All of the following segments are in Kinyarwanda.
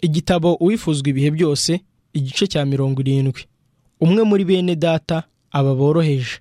igitabo uwifuzwa ibihe byose igice cya mirongo irindwi umwe muri bene data aba boroheje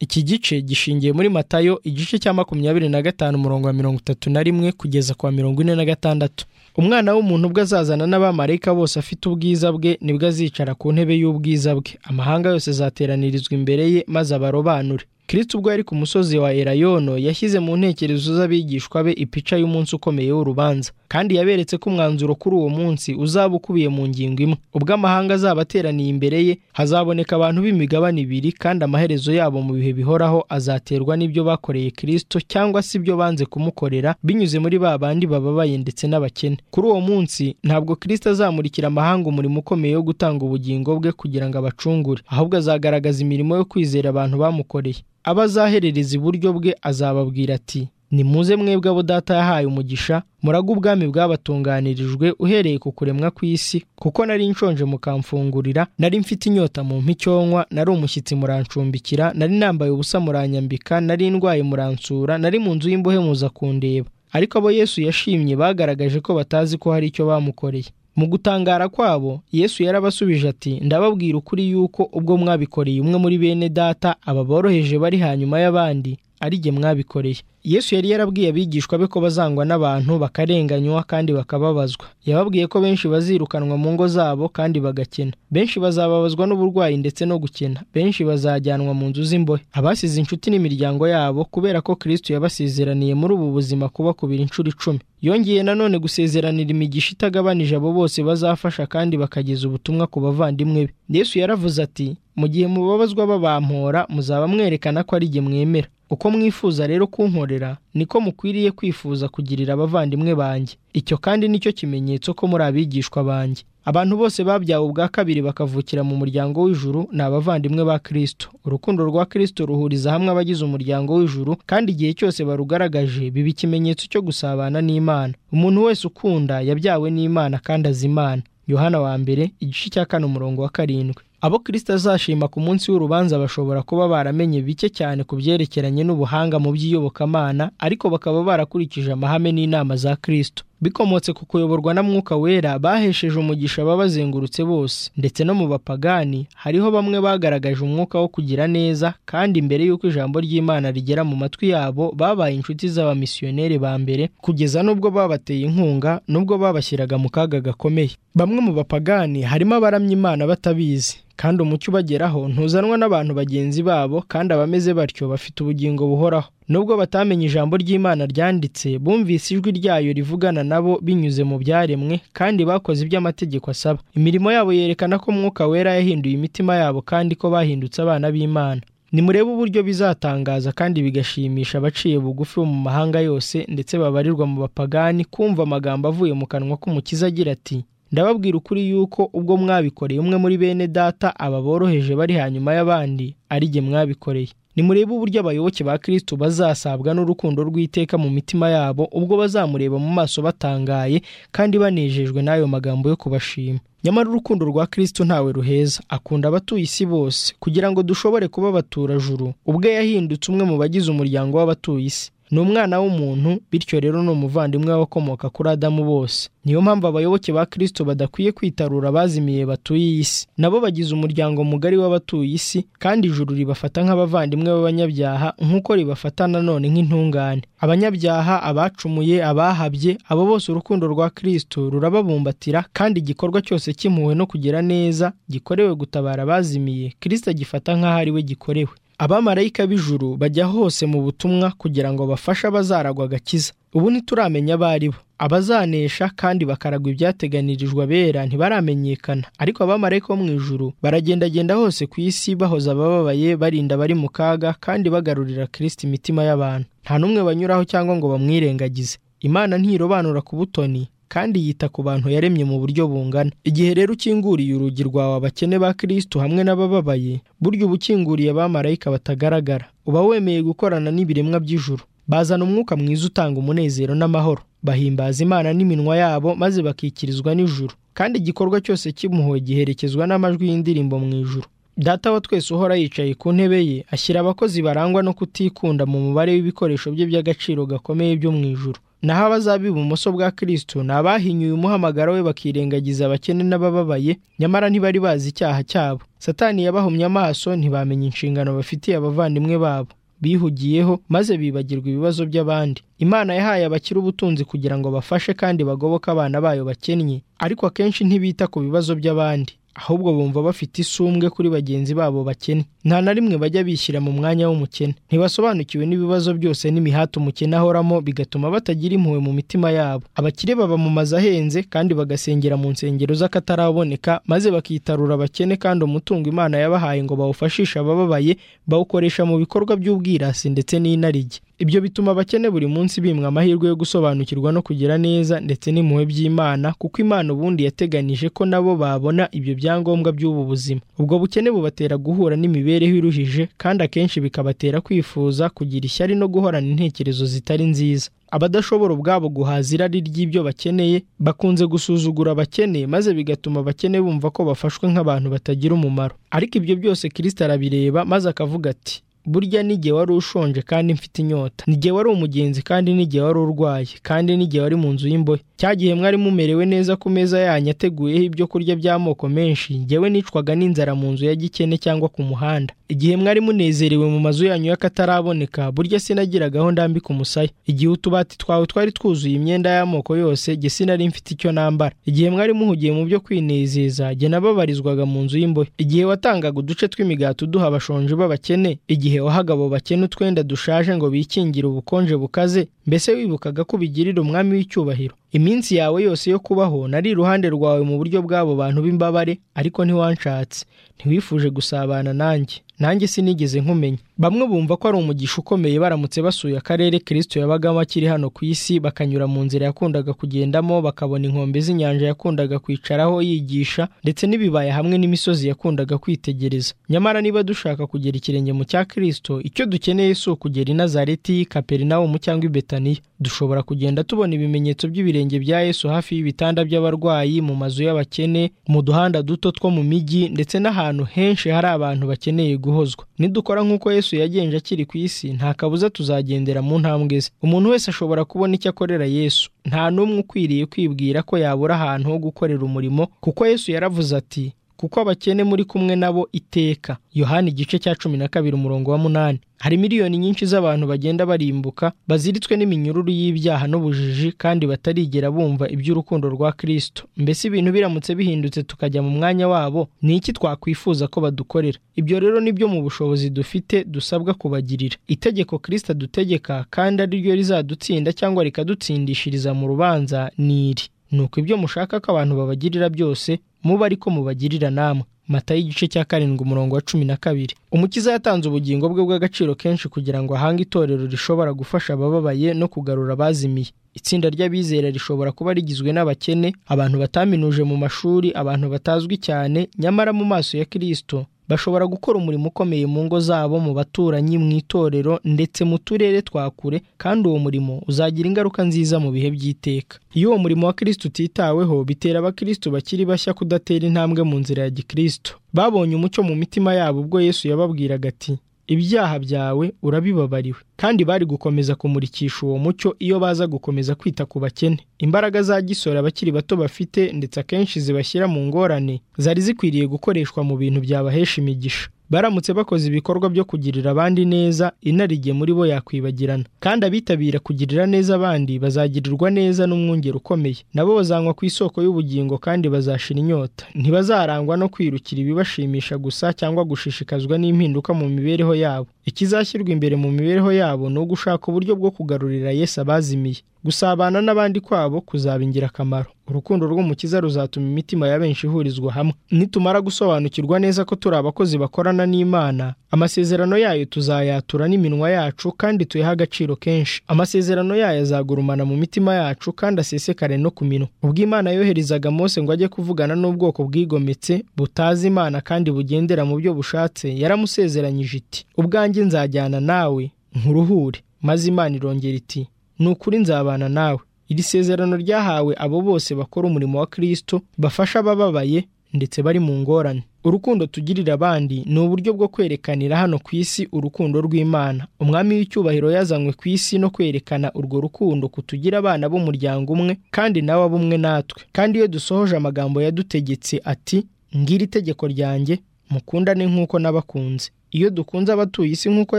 iki gice gishingiye muri matayo igice cya makumyabiri na gatanu umurongo wa mirongo itatu na rimwe kugeza ku wa mirongo ine na gatandatu umwana w'umuntu ubwo azazana n'abamarayika bose afite ubwiza bwe nibwo azicara ku ntebe y'ubwiza bwe amahanga yose azateranirizwa imbere ye maze abarobanure kirisiti ubwo yari ku musozi wa erayono yashyize mu ntekerezo z'abigishwa be ipica y'umunsi ukomeye w'urubanza kandi yaberetse ko umwanzuro kuri uwo munsi uzaba ukubiye mu ngingo imwe ubwo amahanga azaba ateraniye imbere ye hazaboneka abantu b'imigabane ibiri kandi amaherezo yabo mu bihe bihoraho azaterwa n'ibyo bakoreye kirisito cyangwa se ibyo banze kumukorera binyuze muri ba bandi bababaye ndetse n'abakene kuri uwo munsi ntabwo kirisito azamurikira amahanga umurimo ukomeye wo gutanga ubugingo bwe kugira ngo abacungure ahubwo azagaragaza imirimo yo kwizera abantu bamukoreye abo azaherereza iburyo bwe azababwira ati nimuze mwebwe abo data yahaye umugisha muraga ubwami bwabatunganirijwe uhereye ku kuremwa kw'isi kuko nari nshonje mukamfungurira nari mfite inyota mu mpicyonywa nari umushyitsi murancumbikira nari nambaye ubusa muranyambika nari ndwaye muransura nari mu nzu y'imbohe muza kundeba ariko abo yesu yashimye bagaragaje ko batazi ko hari icyo bamukoreye mu gutangara kwabo yesu yarabasubije ati ndababwira ukuri yuko ubwo mwabikoreye umwe muri bene data aba boroheje bari hanyuma y'abandi ari jye mwabikoreye yesu yari yarabwiye abigishwa be ko bazangwa n'abantu bakarenganywa kandi bakababazwa yababwiye ko benshi bazirukanwa mu ngo zabo kandi bagakena benshi bazababazwa n'uburwayi ndetse no gukena benshi bazajyanwa mu nzu z'imbohe abasize inshuti n'imiryango yabo kubera ko kirisito yabasezeraniye muri ubu buzima kubakubira inshuro icumi yongeye nanone gusezeranira imigisha itagabanije abo bose bazafasha kandi bakageza ubutumwa ku bavandimwe be yesu yaravuze ati mu gihe mubabazwa babampora muzaba mwerekana ko ari jye mwemera uko mwifuza rero kunkorera niko mukwiriye kwifuza kugirira abavandimwe banjye icyo kandi nicyo kimenyetso ko muri abigishwa banjye abantu bose babyawe ubwa kabiri bakavukira mu muryango w'ijuru ni abavandimwe ba kirisito urukundo rwa kirisito ruhuriza hamwe abagize umuryango w'ijuru kandi igihe cyose barugaragaje biba ikimenyetso cyo gusabana n'imana umuntu wese ukunda yabyawe n'imana kandi azi imana yohana wa mbere igice cya kane umurongo wa karindwi abo kirisita azashima ku munsi w'urubanza bashobora kuba baramenye bike cyane ku byerekeranye n'ubuhanga mu by'iyobokamana ariko bakaba barakurikije amahame n'inama za kirisito bikomotse ku kuyoborwa na mwuka wera bahesheje umugisha ababazengurutse bose ndetse no mu bapagani hariho bamwe bagaragaje umwuka wo kugira neza kandi mbere y'uko ijambo ry'imana rigera mu matwi yabo babaye inshuti z'abamisiyoneri ba mbere kugeza n'ubwo babateye inkunga n'ubwo babashyiraga mu kaga gakomeye bamwe mu bapagani harimo abaramya imana batabizi kandi umucyo ubageraho ntuzanwa n'abantu bagenzi babo kandi abameze batyo bafite ubugingo buhoraho nubwo batamenye ijambo ry'imana ryanditse bumvise ijwi ryayo rivugana nabo binyuze mu byaremwe kandi bakoze ibyo amategeko asaba imirimo yabo yerekana ko umwuka wera yahinduye imitima yabo kandi ko bahindutse abana b'imana nimurebe uburyo bizatangaza kandi bigashimisha abaciye bugufi bo mu mahanga yose ndetse babarirwa mu bapagani kumva amagambo avuye mu kanwa k'umukiza agira ati ndababwira ukuri yuko ubwo mwabikoreye umwe muri bene data aba boroheje bari hanyuma y'abandi ari jye mwabikoreye nimurebe uburyo abayoboke ba kirisito bazasabwa n'urukundo rw'iteka mu mitima yabo ubwo bazamureba mu maso batangaye kandi banejejwe n'ayo magambo yo kubashima nyamara urukundo rwa kirisito ntawe ruheza akunda abatuye isi bose kugira ngo dushobore kuba abaturajuru ubwe yahindutse umwe mu bagize umuryango w'abatuye isi ni umwana w'umuntu bityo rero ni umuvandimwe w'abakomoka kuri adamu bose niyo mpamvu abayoboke ba kirisito badakwiye kwitarura abazimiye batuye isi nabo bagize umuryango mugari w'abatuye isi kandi ijuru ribafata nk'abavandimwe b'abanyabyaha nk'uko ribafata nanone nk'intungane abanyabyaha abacumuye abahabye abo bose urukundo rwa kirisito rurababumbatira kandi igikorwa cyose cy'impuhwe no kugira neza gikorewe gutabara abazimiye kirisito agifata nk'aho ari we gikorewe abamarayika b'ijuru bajya hose mu butumwa kugira ngo bafashe abazaragwa agakiza ubu ntituramenya abo ari bo abazanesha kandi bakaragwa ibyateganirijwe abera ntibaramenyekana ariko abamarayika bo mu ijuru baragendagenda hose ku isi bahoza abababaye barinda abari mu kaga kandi bagarurira kirisiti imitima y'abantu nta n'umwe banyuraho cyangwa ngo bamwirengagize imana ntirobanura ku butoni kandi yita ku bantu yaremye mu buryo bungana igihe rero ukinguriye urugi rwawe abakene ba kirisito hamwe n'abababaye burya uba ukinguriye abamarayika batagaragara uba wemeye gukorana n'ibiremwa by'ijuru bazana umwuka mwiza utanga umunezero n'amahoro bahimbaza imana n'iminwa yabo maze bakikirizwa n'ijuru kandi igikorwa cyose cy'impuhwe giherekezwa n'amajwi y'indirimbo mu ijuru data wa twese uhora yicaye ku ntebe ye ashyira abakozi barangwa no kutikunda mu mubare w'ibikoresho bye by'agaciro gakomeye byo mu ijuru naho abazaba ibumoso bwa kirisitu ni abahinyuye umuhamagaro we bakirengagiza abakene n'abababaye nyamara ntibari bazi icyaha cyabo satani yabahumye amaso ntibamenya inshingano bafitiye abavandimwe babo bihugiyeho maze bibagirwa ibibazo by'abandi imana yahaye abakire ubutunzi kugira ngo bafashe kandi bagoboke abana bayo bakennye ariko akenshi ntibita ku bibazo by'abandi ahubwo bumva bafite isumbwe kuri bagenzi babo bakene nta na rimwe bajya bishyira mu mwanya w'umukene ntibasobanukiwe n'ibibazo byose n'imihati umukene ahoramo bigatuma batagira impuhwe mu mitima yabo abakire baba mu mazu ahenze kandi bagasengera mu nsengero z'akataraboneka maze bakitarura abakene kandi umutungo imana yabahaye ngo bawufashishe abababaye bawukoresha mu bikorwa by'ubwirasi ndetse n'inarijye ibyo bituma abakene buri munsi bimwa amahirwe yo gusobanukirwa no kugira neza ndetse n'impuhwe by'imana kuko imana ubundi yateganije ko nabo babona ibyo byangombwa by'ubu buzima ubwo bukene bubatera guhura n'imibereho iruhije kandi akenshi bikabatera kwifuza kugira ishyari no guhorana intekerezo zitari nziza abadashobora ubwabo guhaza irari ry'ibyo bakeneye bakunze gusuzugura abakene maze bigatuma abakene bumva ko bafashwe nk'abantu batagira umumaro ariko ibyo byose kirisita arabireba maze akavuga ati burya n'igihe wari ushonje kandi mfite inyota n'igihe wari umugenzi kandi n'igihe wari urwaye kandi n'igihe wari mu nzu y'imbohe cya gihe mwari mumerewe neza ku meza yanyu ateguyeho ibyo kurya by'amoko menshi ngewe nicwaga n'inzara mu nzu ya gikene cyangwa ku muhanda igihe mwari munezerewe mu mazu yanyu y'akataraboneka burya sinagiragaho ndambika umusaya igihe utubati twawe twari twuzuye imyenda y'amoko yose jye sinari mfite icyo nambara igihe mwari muhugiye mu byo kwinezeza jye nababarizwaga mu nzu y'imbohe igihe watangaga uduce tw'imigati uduha abashonje b'abakene igihe igihe wahagabo bakene utwenda dushaje ngo bikingire ubukonje bukaze mbese wibukaga ko ubigirira umwami w'icyubahiro iminsi yawe yose yo kubaho nari iruhande rwawe mu buryo bw'abo bantu b'imbabare ariko ntiwanshatse ntiwifuje gusabana nanjye nanjye sinigeze nkumenya bamwe bumva ko ari umugisha ukomeye baramutse basuye akarere kirisito yabagamo akiri hano ku isi bakanyura mu nzira yakundaga kugendamo bakabona inkombe z'inyanja yakundaga kwicaraho yigisha ndetse n'ibibaya hamwe n'imisozi yakundaga kwitegereza nyamara niba dushaka kugera ikirenge mu cya kirisito icyo dukeneye si ukugera i nazareti kaperinawumu cyangwa i betaniya dushobora kugenda tubona ibimenyetso by'ibirenge bya yesu hafi y'ibitanda by'abarwayi mu mazu y'abakene mu duhanda duto two mu mijyi ndetse n'ahantu henshi hari abantu bakeneye guhozwa nidukora nk'uko yesu yagenje akiri ku isi nta kabuza tuzagendera mu ntambwe ze umuntu wese ashobora kubona icyo akorera yesu nta n'umwe ukwiriye kwibwira ko yabura ahantu ho gukorera umurimo kuko yesu yaravuze ati kuko abakene muri kumwe nabo iteka yohani igice cya cumi na kabiri umurongo wa munani hari miliyoni nyinshi z'abantu bagenda barimbuka baziritswe n'iminyururu y'ibyaha n'ubujiji kandi batarigera bumva iby'urukundo rwa kirisito mbese ibintu biramutse bihindutse tukajya mu mwanya wabo ni iki twakwifuza ko badukorera ibyo rero ni byo mu bushobozi dufite dusabwa kubagirira itegeko kirisito adutegeka kandi ari ryo rizadutsinda cyangwa rikadutsindishiriza mu rubanza ni iri nuko ibyo mushaka ko abantu babagirira byose mube ariko mubagirira namwe mata y'igice cya karindwi umurongo wa cumi na kabiri umukiza yatanze ubugingo bwe bw'agaciro kenshi kugira ngo ahange itorero rishobora gufasha abababaye no kugarura abazimiye itsinda ry'abizera rishobora kuba rigizwe n'abakene abantu bataminuje mu mashuri abantu batazwi cyane nyamara mu maso ya kirisito bashobora gukora umurimo ukomeye mu ngo zabo mu baturanyi mu itorero ndetse mu turere twa kure kandi uwo murimo uzagira ingaruka nziza mu bihe by'iteka iyo uwo murimo wa kirisito utitaweho bitera abakirisitu bakiri bashya kudatera intambwe mu nzira ya gikristo babonye umucyo mu mitima yabo ubwo yesu yababwiraga ati ibyaha byawe urabibabariwe kandi bari gukomeza kumurikisha uwo mucyo iyo baza gukomeza kwita ku bakene imbaraga za gisore abakiri bato bafite ndetse akenshi zibashyira mu ngorane zari zikwiriye gukoreshwa mu bintu byabahesha imigisha baramutse bakoze ibikorwa byo kugirira abandi neza inarijye muri bo yakwibagirana kandi abitabira kugirira neza abandi bazagirirwa neza n'umwungeri ukomeye nabo bazanywa ku isoko y'ubugingo kandi bazashira inyota ntibazarangwa no kwirukira ibibashimisha gusa cyangwa gushishikazwa n'impinduka mu mibereho yabo ikizashyirwa imbere mu mibereho yabo ni ugushaka uburyo bwo kugarurira Yesu abazimiye gusabana n'abandi kwabo kuzaba ingirakamaro urukundo rw'umukiza ruzatuma imitima ya benshi ihurizwa hamwe nitumara gusobanukirwa neza ko turi abakozi bakorana n'imana amasezerano yayo tuzayatura n'iminwa yacu kandi tuyahe agaciro kenshi amasezerano yayo azagurumana mu mitima yacu kandi asesekare no ku minwa ubwo imana yoherezaga mose ngo ajye kuvugana n'ubwoko bwigometse butazi imana kandi bugendera mu byo bushatse yaramusezeranyije iti ubwanjye nzajyana nawe nkuruhure maze imana irongera iti ni ukuri nzabana nawe iri sezerano ryahawe abo bose bakora umurimo wa kirisito bafasha abababaye ndetse bari mu ngorane urukundo tugirira abandi ni uburyo bwo kwerekanira hano ku isi urukundo rw'imana umwami w'icyubahiro yazanywe ku isi no kwerekana urwo rukundo kutugira abana b'umuryango umwe kandi nawe abumwe natwe kandi iyo dusohoje amagambo yadutegetse ati ngira itegeko ryanjye mukundane nk'uko n'abakunze iyo dukunze abatuye isi nk'uko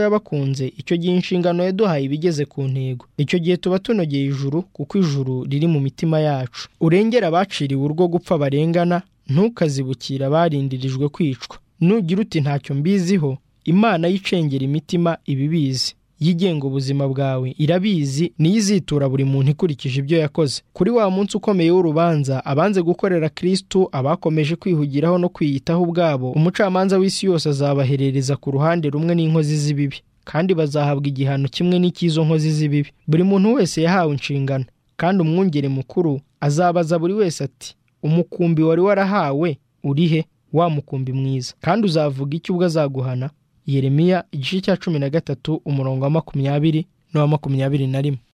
yabakunze icyo gihe inshingano yaduhaye ibigeze ku ntego icyo gihe tuba tunogeye ijuru kuko ijuru riri mu mitima yacu urengera abaciriwe urwo gupfa barengana ntukazibukire abarindirijwe kwicwa nugira uti ntacyo mbiziho imana y'icengera imitima iba ibizi yigenga ubuzima bwawe irabizi niyo izitura buri muntu ikurikije ibyo yakoze kuri wa munsi ukomeye w'urubanza abanze gukorera kirisitu abakomeje kwihugiraho no kwiyitaho ubwabo umucamanza w'isi yose azabaherereza ku ruhande rumwe n'inkozi z'ibibi kandi bazahabwa igihano kimwe n'icy'izo nkozi z'ibibi buri muntu wese yahawe inshingano kandi umwungeri mukuru azabaza buri wese ati umukumbi wari warahawe uri he wa mukumbi mwiza kandi uzavuga icyo ubwo azaguhana yeremiya igice cya cumi na gatatu umurongo wa makumyabiri n'uwa makumyabiri na rimwe